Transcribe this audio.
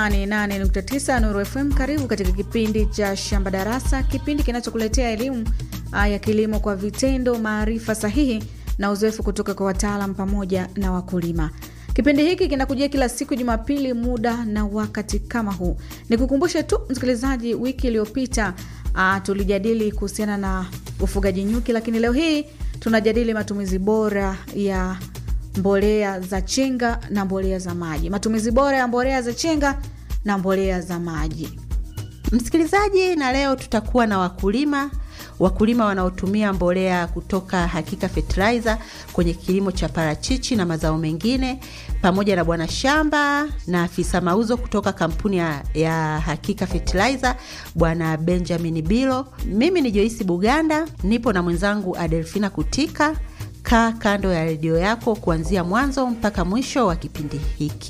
88.9 Nuru FM. Karibu katika kipindi cha Shamba Darasa, kipindi kinachokuletea elimu ya kilimo kwa vitendo, maarifa sahihi na uzoefu kutoka kwa wataalam pamoja na wakulima. Kipindi hiki kinakujia kila siku Jumapili, muda na wakati kama huu. Nikukumbushe tu msikilizaji, wiki iliyopita tulijadili kuhusiana na ufugaji nyuki, lakini leo hii tunajadili matumizi bora ya mbolea za chenga na mbolea za maji. Matumizi bora ya mbolea za chenga na mbolea za maji. Msikilizaji, na leo tutakuwa na wakulima wakulima wanaotumia mbolea kutoka Hakika Fertilizer kwenye kilimo cha parachichi na mazao mengine, pamoja na bwana shamba na afisa mauzo kutoka kampuni ya, ya Hakika Fertilizer bwana Benjamin Bilo. Mimi ni Joyce Buganda, nipo na mwenzangu Adelfina Kutika. Kaa kando ya redio yako kuanzia mwanzo mpaka mwisho wa kipindi hiki.